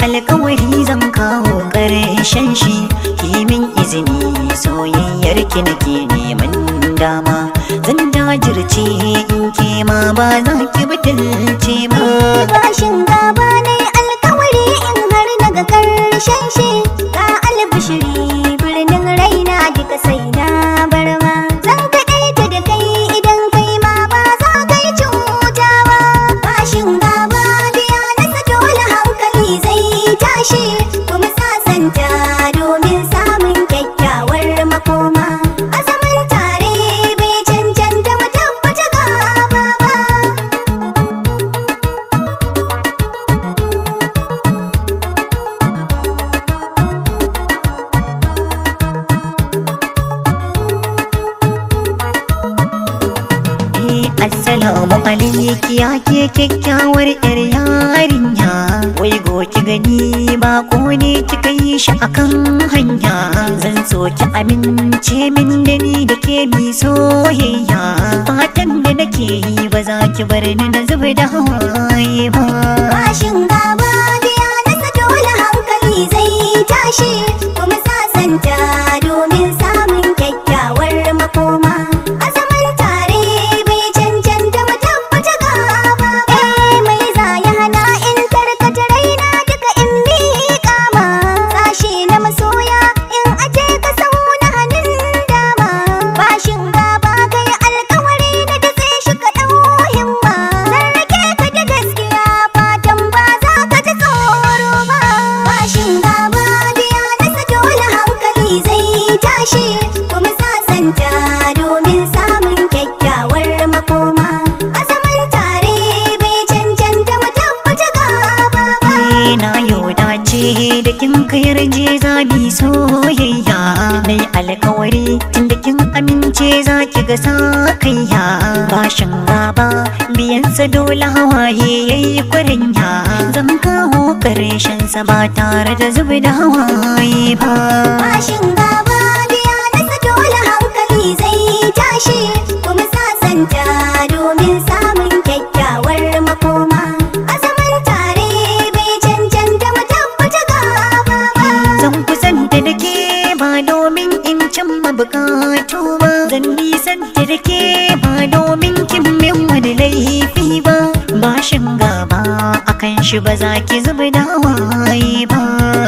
alkawari zan kawo ƙarshen shi ki min izini soyayyar ki nake neman dama zan jajirce in ke ma ba za ki butulce ba bashin gaba ne alkawari in har daga karshen shi ga albishiri birnin raina duka sai na barma zan kaɗaita da kai idan kai ma ba za ka yi cuta ba bashin gaba biya nasa dole hankali zai tashi kuma sasanta domin samun kyakkyawar makoma a zaman tare bai cancanta mu tabbata gaba ba Eh, Assalamu alaiki ya ke kyakkyawar yar yarinya Wai go ki gani ba ko ne kika yi shi akan hanya Zan so ki amince min da ni da ke mi soyayya Fatan da nake yi ba za ki bar ni na zuba da hawaye ba Bashin gaba biya nasa dole hankali zai tashi kuma sasanta domin samun kyakkyawar makoma. A zaman tare bai cancanta mu tabbata gaba ba. Eh mai za ya hana in tarkata raina duka in miƙa ma. Sashi na masoya in aje ka sau na hannun dama. Bashin gaba kai alkawari na datse shi ka ɗau himma. Zan rake ka da gaskiya fatan ba za ka ji tsoro ba. Bashin gaba biya nasa dole hankali zai tashi kuma sasanta domin samun kyakkyawar makoma. A zaman tare bai cancanta mu tabbata gaba ba. Eh, na yau dace da kin kayar je zabi soyayya Mai alkawari tun da kin amince za ki ga sakayya Bashin gaba biyansa dole hawaye yayi kwarenya Zan kawo karshen sa ba tare da zubi da hawaye ba Bashin gaba biya nasa dole hankali zai tashi kuma sasanta domin samun kyakkyawar makoma. A zaman tare bai cancanta mu tabbata gaba ba. Zan kusanta da ke ba domin in cimma bukatu ba Zan nisanta da ke ba domin kin min wani laifi ba Bashin gaba akan shi ba za ki zuba da hawaye ba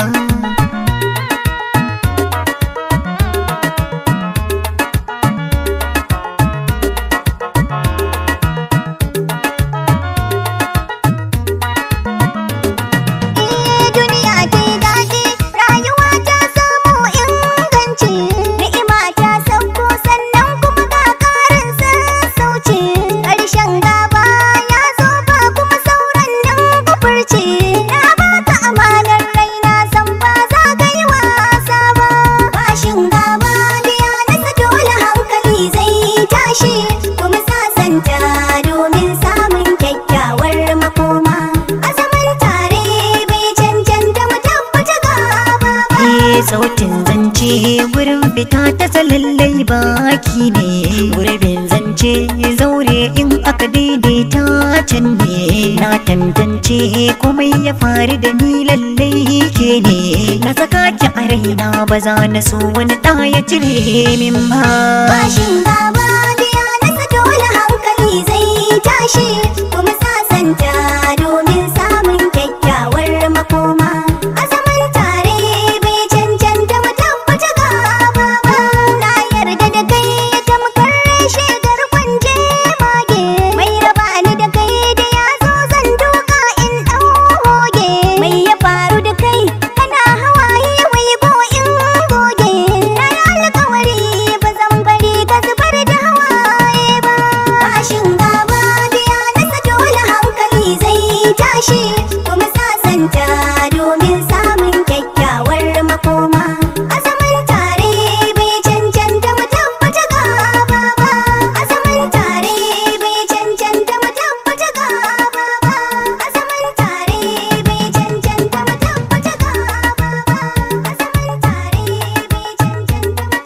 Eh duniya ta yi daɗi, rayuwa ta samu inganci, ni'ima ta sauko sannan kuma ga ƙarin sassauci. Ƙarshen gaba ya zo ba kuma sauran nan kufurci. Na baka amanar raina san ba za ka yi wasa ba. Bashin gaba biya nasa dole hankali zai tashi kuma sasanta domin samun kyakkyawar makoma. A zaman tare bai cancanta mu tabbata gaba ba. Eh sautin zance gurin fita ta salallai baki ne gurbin zance zaure in aka daidaita can ne na tantance komai ya faru da ni lallai ke ne na saka ki a raina ba za na so wani ɗa ya cire min ba Bashin gaba biya nasa dole hankali zai tashi kuma sasanta domin samun kyakkyawar makoma. A zaman tare bai cancanta mu tabbata gaba ba. Na yarda da kai ya tamkar shegar kwanje mage. Mai raba ni da kai da ya zo zan duka in ɗau hoge. Mai ya faru da kai kana hawaye wai ko in goge. Na yi alkawari ba zan bari ka zubar da hawaye ba. Bashin gaba biya nasa dole hankali zai tashi kuma sasanta domin samun kyakkyawar makoma. A zaman tare bai cancanta mu tabbata gaba ba. A zaman tare bai cancanta mu tabbata gaba ba. A zaman tare bai cancanta mu tabbata gaba ba. A zaman tare bai cancanta mu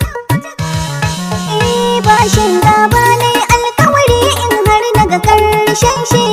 tabbata gaba Eh bashin gaba ne alkawari in har naga karshen shi